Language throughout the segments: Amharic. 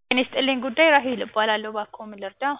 ጤና ይስጥልኝ ጉዳይ ራሔል እባላለሁ። እባክዎ ምን ልርዳዎ?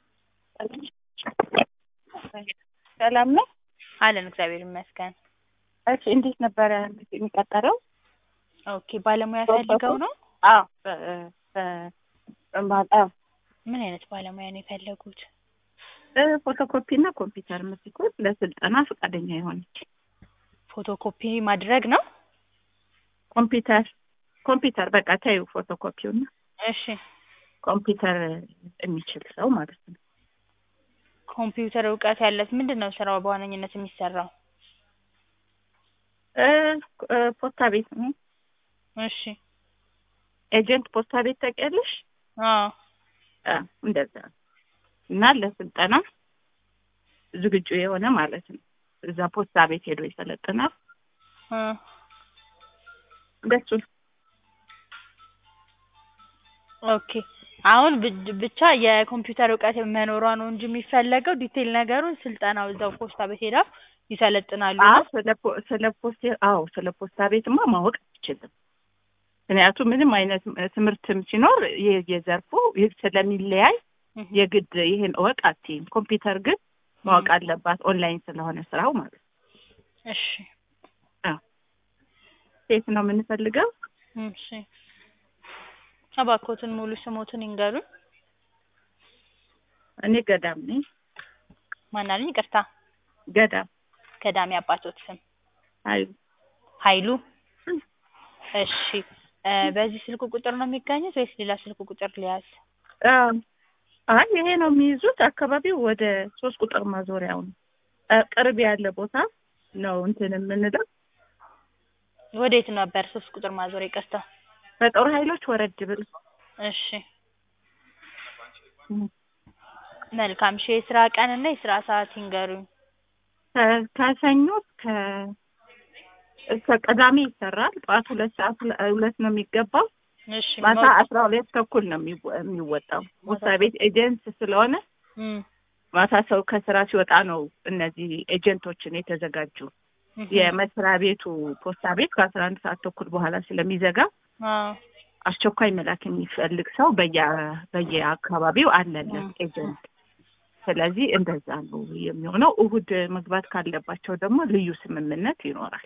ሰላም ነው? አለን እግዚአብሔር ይመስገን። እሺ እንዴት ነበረ የሚቀጠረው? ኦኬ ባለሙያ ፈልገው ነው? አዎ በ- በ- አዎ ምን አይነት ባለሙያ ነው የፈለጉት? ፎቶኮፒ እና ኮምፒውተር የምትኮት ለስልጠና ፈቃደኛ የሆነች ፎቶኮፒ ማድረግ ነው? ኮምፒውተር ኮምፒውተር በቃ ተይው ፎቶኮፒው እና እሺ ኮምፒውተር የሚችል ሰው ማለት ነው። ኮምፒውተር እውቀት ያለት ምንድን ነው ስራው በዋነኝነት የሚሰራው? እ እ ፖስታ ቤት ነው። እሺ ኤጀንት ፖስታ ቤት ታውቂያለሽ? አዎ አ እንደዛ እና ለስልጠና ዝግጁ የሆነ ማለት ነው። እዛ ፖስታ ቤት ሄዶ ይሰለጥናል። እ እንደሱ ኦኬ አሁን ብ- ብቻ የኮምፒውተር እውቀት መኖሯ ነው እንጂ የሚፈለገው ዲቴል ነገሩን ስልጠናው እዛው ፖስታ ቤት ሄዳ ይሰለጥናሉ አዎ ነው? ስለ ፖ- ስለ ፖስት አዎ ስለ ፖስታ ቤትማ ማወቅ አትችልም። ምክንያቱም ምንም አይነት ትምህርትም ሲኖር የ- የዘርፉ የ- ስለሚለያይ እህ የግድ ይሄን እወቅ አትይም። ኮምፒውተር ግን ማወቅ አለባት ኦንላይን ስለሆነ ስራው ማለት ነው። እሺ ሴት ነው የምንፈልገው። እሺ እባክዎትን ሙሉ ስሞትን ይንገሩኝ። እኔ ገዳም ነኝ። ማን አሉኝ? ይቅርታ ገዳም ገዳሚ አባቶት ስም አይ ኃይሉ። እሺ እ በዚህ ስልክ ቁጥር ነው የሚገኙት ወይስ ሌላ ስልክ ቁጥር ሊያዝ? አ አይ ይሄ ነው የሚይዙት። አካባቢው ወደ ሶስት ቁጥር ማዞሪያው ነው። አ ቅርብ ያለ ቦታ ነው እንትን የምንለው ወዴት ነበር ሶስት ቁጥር ማዞር? ይቅርታ በጦር ኃይሎች ወረድ ብል እሺ መልካም። እሺ የስራ ቀን እና የስራ ሰዓት ይንገሩኝ። ከ- ከሰኞ እስከ እስከ ቅዳሜ ይሰራል። ጠዋት ሁለት ሰዓት ለ- ሁለት ነው የሚገባው። እሺ ማታ መውጫ- አስራ ሁለት ተኩል ነው የሚወ- የሚወጣው። ፖስታ ቤት ኤጀንት ስለሆነ እም ማታ ሰው ከስራ ሲወጣ ነው እነዚህ ኤጀንቶችን የተዘጋጁ እህ የመስሪያ ቤቱ ፖስታ ቤት ከአስራ አንድ ሰዓት ተኩል በኋላ ስለሚዘጋ አዎ አስቸኳይ መላክ የሚፈልግ ሰው በየ በየአካባቢው አለለን 음. ኤጀንት። ስለዚህ እንደዛ ነው የሚሆነው። እሁድ መግባት ካለባቸው ደግሞ ልዩ ስምምነት ይኖራል።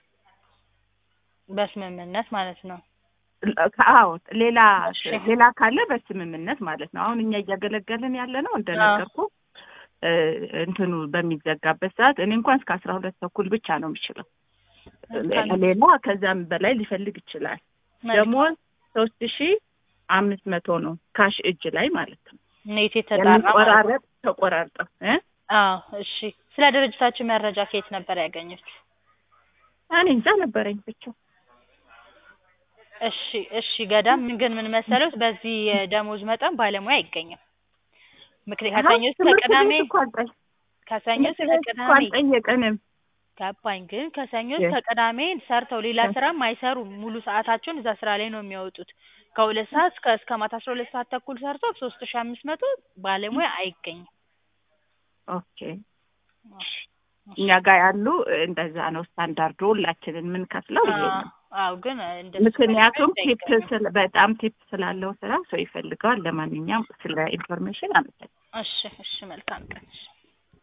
በስምምነት ማለት ነው። አዎ ሌላ እሺ። ሌላ ካለ በስምምነት ማለት ነው። አሁን እኛ እያገለገልን ያለ ነው እንደነገርኩ እ እንትኑ በሚዘጋበት ሰዓት እኔ እንኳን እስከ አስራ ሁለት ተኩል ብቻ ነው የምችለው። መልካም። ሌላ ከዛም በላይ ሊፈልግ ይችላል። መልካም። ደግሞ ሶስት ሺ አምስት መቶ ነው ካሽ እጅ ላይ ማለት ነው። ኔት የተጣራ ማለት ነው። የሚቆራረጥ ተቆራርጠው እ አዎ እሺ። ስለ ድርጅታችን መረጃ ከየት ነበር ያገኙት? እኔ እንጃ ነበረኝ ብቻ እሺ እሺ ገዳም ምን ግን ምን መሰሉት በዚህ የደሞዝ መጠን ባለሙያ አይገኝም። ምክንያት ከሰኞ እስከ ትምህርት ቅዳሜ ቤት እኮ አልጠ- ከሰኞ ትምህርት እስከ ቤት እኮ ቅዳሜ አልጠየቀንም። ገባኝ። ግን ከሰኞ የ- እስከ ቅዳሜ ሰርተው ሌላ የ- ስራም አይሰሩም። ሙሉ ሰዓታቸውን እዛ ስራ ላይ ነው የሚያወጡት። ከሁለት ሰዓት እስከ እስከ ማታ አስራ ሁለት ሰዓት ተኩል ሰርተው ሶስት ሺ አምስት መቶ ባለሙያ አይገኝም። ኦኬ እኛ ጋር ያሉ እንደዛ ነው ስታንዳርዱ። ሁላችንን የምንከፍለው ይሄ ነው። አዎ ግን እንደሱ ምክንያቱም ባለሙያ ቲፕ አይገኝም። ስለ በጣም ቲፕ ስላለው ስራ ሰው ይፈልገዋል። ለማንኛውም ስለ ኢንፎርሜሽን አመሰግናለሁ። እሺ እሺ መልካም ቀን። እሺ